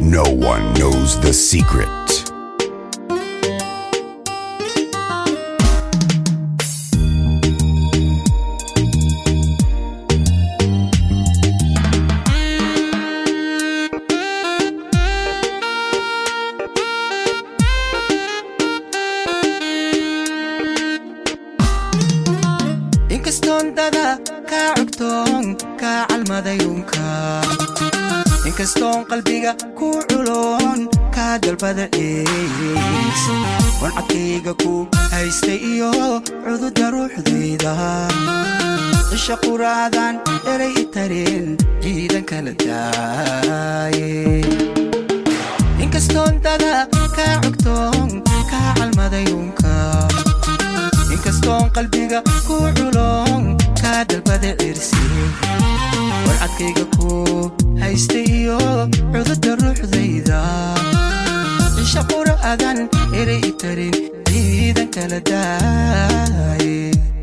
No one knows the secret. inkastoon dada kaa cogtoon kaa calmadayunka inkastoon qalbiga ku culoon kaa dalbada dheys wancadkayga ku haystay iyo cududa ruuxdayda isha quraadan eray i tareen ciidan kala daaye inkastoon dada kaa cogtoon kaa calmadayunka inkastoon qalbiga ku culoon kaa dalbada cirsi warcadkayga ku haystay iyo cududa ruuxdayda cisha qura'adan eray i tarin ciidan kala daaye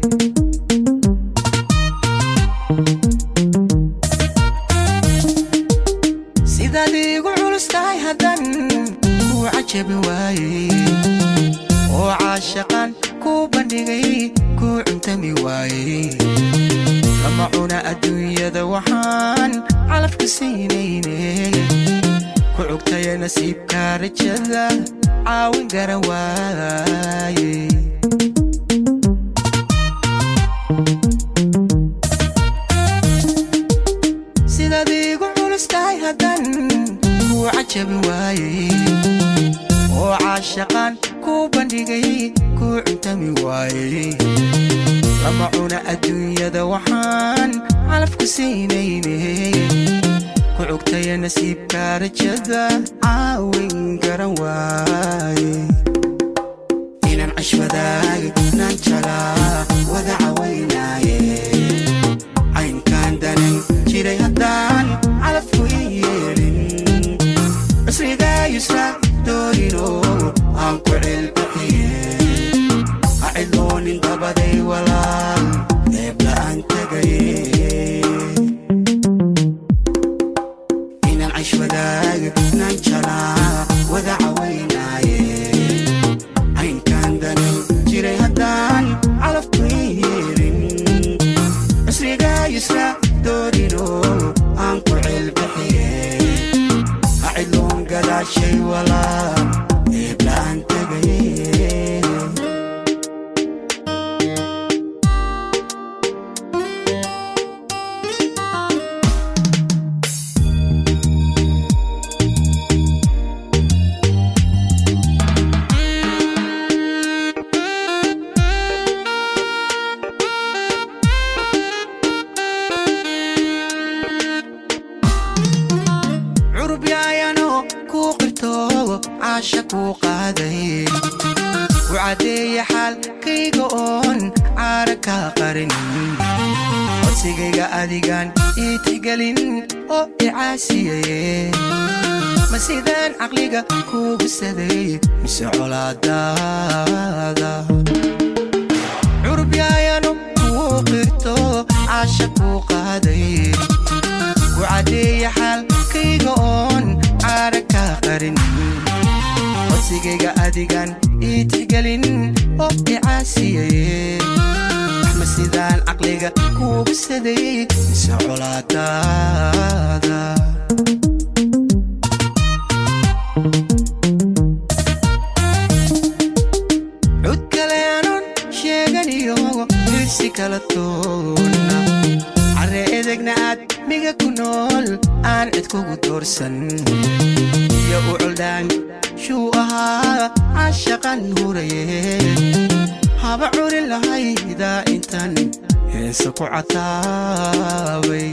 sidaad iigu culus tahay haddan kuu cajabi waayey oo caashaqan kuu bandhigay kuu cuntami waayey lama cuna adduunyada waxaan calafka siinayne ku cugtaya nasiibka rajada caawin garan waaye sidaad iigu culus tahay haddan kuu cajabi waayey oo caashaqan kuu bandhigay kuu cuntami waayey lama cuna adduunyada waxaan calafku siinayne ku cugtaya nasiibka rajada caawin garan waaye inaan cashwadaag naan jalaa wada cawaynaaye caynkaan danan jiray haddaan calafku i yeelin cusrigaa yusra doorino aan ku celbaxiye ha cidloonin dabaday walaal eebla aan tegaye inaan cashwadaag naan jalaa wada cawaynaaye caynkaan danan jiray haddaan calafku i yeelin cusrigaa yusra doorino aan ku celbaxiye ha cidloon gadaashay walaal eebla aan tegaye curub yaayano kuu qirto caasha kuu qaaday u caddeeya xaalkayga oon caara kaa qarin codsigayga adigaan ii tixgelin oo i caasiyaye ma sidaan caqliga kuugu saday mise colaadaada curub yaayano kuu qirto caasha kuu qaaday ku caddeeya xaalkayga oon caara kaa qarin codsigayga adigaan ii tixgelin oo i caasiyaye ma sidaan caqliga kuugu saday mise colaadaada cud kale aanon sheeganiyo dirsi kala toonna carre edegna aad miga ku nool aan cid kugu doorsan iyo u coldaan shuu ahaa caashaqan huraye haba curin lahaydaa intan heesa ku cataabay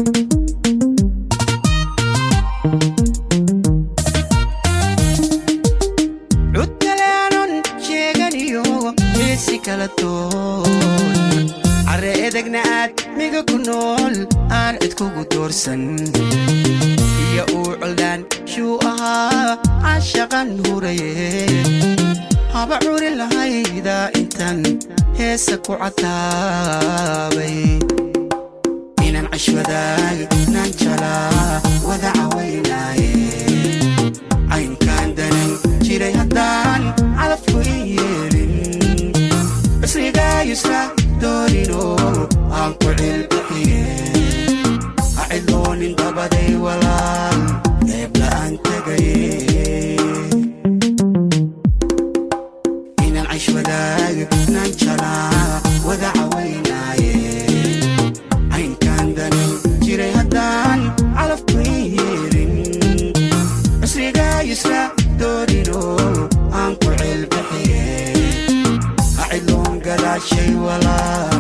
cud kale aanon sheeganiyo heesi kala toon carre edegna aad miga ku nool aan cid kugu doorsan iyo uu coldaan shuu ahaa caashaqan huraye haba curin lahaydaa intan heesa ku cataabay inaan cashwadaag naan jalaa wada cawaynaaye nanjalaa wada cawaynaaye caynkaan danin jiray haddaan calafkay yeelin cusrigaa isla doorino aan ku ceelbixiye haciloon gadaashay walaa